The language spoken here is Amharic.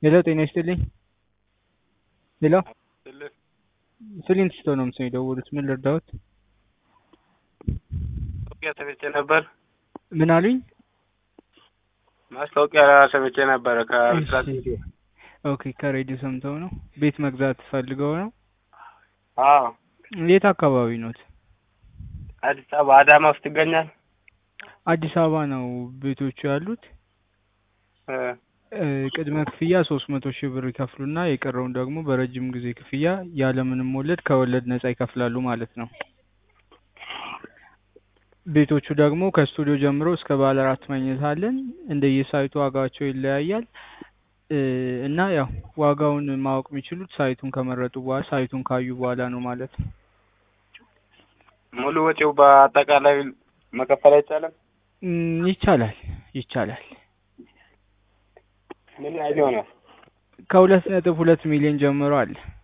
ሄሎ ጤና ይስጥልኝ። ሄሎ ፍሊንት ነው ምስል የደወሉት። ምን ልርዳዎት? ማስታወቂያ ሰምቼ ነበር። ምን አሉኝ? ማስታወቂያ ሰምቼ ነበረ ከብስራት እሺ። ሚዲያ። ኦኬ ከሬዲዮ ሰምተው ነው። ቤት መግዛት ፈልገው ነው። አዎ የት አካባቢ ኖት? አዲስ አበባ አዳማ ውስጥ ይገኛል። አዲስ አበባ ነው ቤቶቹ ያሉት። እ እ፣ ቅድመ ክፍያ ሶስት መቶ ሺህ ብር ይከፍሉና የቀረውን ደግሞ በረጅም ጊዜ ክፍያ ያለምንም ወለድ ከወለድ ነጻ ይከፍላሉ ማለት ነው። ቤቶቹ ደግሞ ከስቱዲዮ ጀምሮ እስከ ባለ አራት መኝታ አለን። እንደየሳይቱ ዋጋቸው ይለያያል እ፣ እና ያው ዋጋውን ማወቅ የሚችሉት ሳይቱን ከመረጡ በኋላ ሳይቱን ካዩ በኋላ ነው ማለት ነው። ሙሉ ወጪው በአጠቃላይ መከፈል አይቻልም? እም፣ ይቻላል ይቻላል። ምን ያህል ይሆናል? ከሁለት ነጥብ ሁለት ሚሊዮን ጀምሮ አለ።